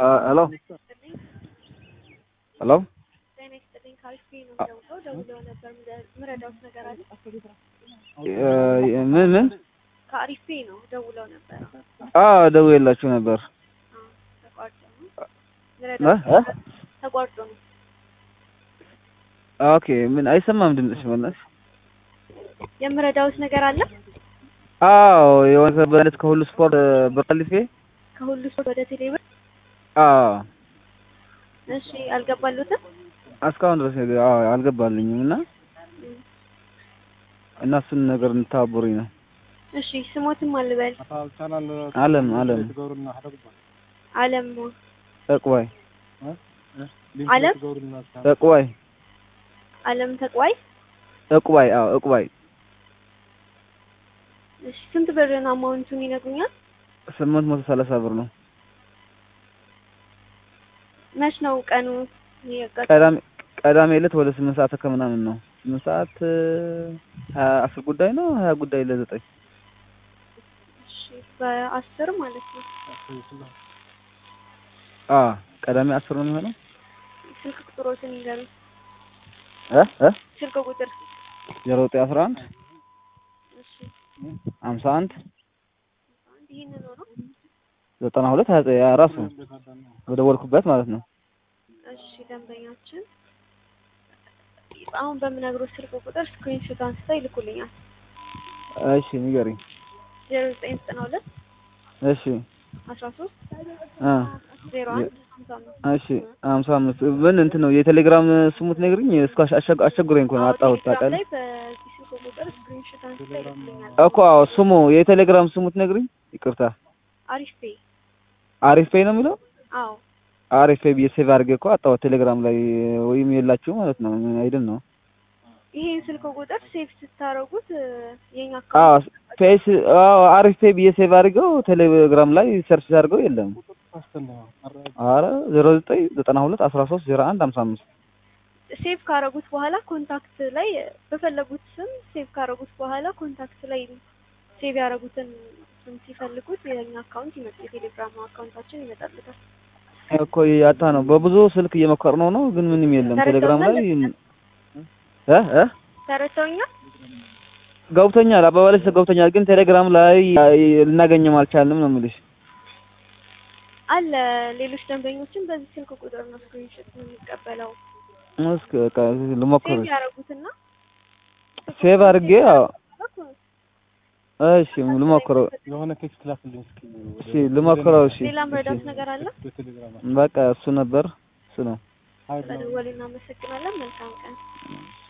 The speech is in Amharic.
ሄሎ ሄሎ ጤና ይስጥልኝ ካልኩ ነው ደውለው ደውለው ነበር። ምረዳውት ነገር አለ? ምን ምን ከአሪፌ ነው ደውለው ነበር። አዎ ደውዬላችሁ ነበር አዎ፣ ተቋርጦ ነው እ ምረዳውት እ ተቋርጦ ነው። ኦኬ ምን አይሰማም ድምፅሽ በእናትሽ የምረዳውት ነገር አለ? አዎ የሆነ በለት ከሁሉ ስፖርት በቀልፌ ከሁሉ ሰው ወደ ቴሌብር አዎ እሺ፣ አልገባሉትም? እስካሁን ድረስ አዎ አልገባልኝም እና እና እሱን ነገር እንድታብሩኝ ነው እሺ፣ ስሞትም አልበል አለም አለም አለም ጠቅባይ አለም ጠቅባይ አለም ተቋይ ጠቅባይ አዎ እቅባይ እሺ፣ ስንት ብር ነው አማውንቱን ይነግሩኛል? ስምንት መቶ ሰላሳ ብር ነው መች ነው ቀኑ የቀ- ቀዳሜ ቀዳሜ ዕለት ወደ ስምንት ሰዓት ከምናምን ነው ስምንት ሰዓት ሀያ አስር ጉዳይ ነው ሀያ ጉዳይ ለዘጠኝ እሺ፣ በአስር ማለት ነው። አ ቀዳሜ አስር ነው የሚሆነው ስልክ ቁጥሮትን ይንገሩኝ። እ እ ስልክ ቁጥር ዜሮ ዘጠኝ አስራ አንድ እሺ፣ ሀምሳ አንድ አንድ ይሄንን ነው ነው። ዘጠና ሁለት ሀያ ዘጠኝ ራሱ በደወልኩበት ማለት ነው እሺ ደንበኛችን አሁን በምነግሮት ስልክ ቁጥር ስክሪንሾት አንስተው ይልኩልኛል። እሺ ንገሪኝ ዜሮ ዘጠኝ ዘጠና ሁለት እሺ አስራ ሶስት አ ዜሮ አንድ ሀምሳ አምስት እሺ ሀምሳ አምስት ምን እንትን ነው የቴሌግራም ስሙት ነግሪኝ እስከ አሸ- አስቸግሮኝ እኮ ነው አጣሁት ቴሌግራም ታውቃለህ ላይ በዚህ ስልክ ቁጥር ስክሪንሾት አንስተው ይልኩልኛል። እኮ አዎ ስሙ የቴሌግራም ስሙት ነግሪኝ ይቅርታ አሪፍ ፔይ አሪፍ ፔይ ነው የሚለው አዎ አሪፍ ፔይ ብዬ ሴቭ አድርጌ እኮ አጣሁት ቴሌግራም ላይ ወይም የላችሁ ማለት ነው አይደል ነው ይሄን ስልክ ቁጥር ሴቭ ስታረጉት የኛ አዎ አካውንት ፔስ አዎ አሪፍ ፔይ ብዬ ሴቭ አድርገው ቴሌግራም ላይ ሰርች አድርገው የለም አረ ዜሮ ዘጠኝ ዘጠና ሁለት አስራ ሶስት ዜሮ አንድ ሀምሳ አምስት ሴቭ ካረጉት በኋላ ኮንታክት ላይ በፈለጉት ስም ሴቭ ካረጉት በኋላ ኮንታክት ላይ ሴቭ ያደረጉትን ስም ሲፈልጉት የኛ አካውንት ይመጣል። የቴሌግራም አካውንታችን ይመጣልታል። እኮ ያጣ ነው በብዙ ስልክ እየሞከር ነው ነው ግን ምንም የለም ቴሌግራም ላይ እ እ ተረድተውኛል? ገብቶኛል አባባልሽ ገብቶኛል ግን ቴሌግራም ላይ ልናገኘም አልቻልንም ነው የምልሽ አለ ሌሎች ደንበኞችን በዚህ ስልክ ቁጥር ነው ስክሪንሾት የሚቀበለው። እስኪ በቃ ልሞክር ሴቭ ያደረጉትና ሴቭ አድርጌ አዎ እሺ ልሞክረው የሆነ ቴክስት ላክልኝ እስኪ እሺ ልሞክረው እሺ ሌላ መረዳት ነገር አለ? በቴሌግራም በቃ እሱ ነበር እሱ ነው ሀይ ብለው ስለደወሉ እናመሰግናለን። መልካም ቀን።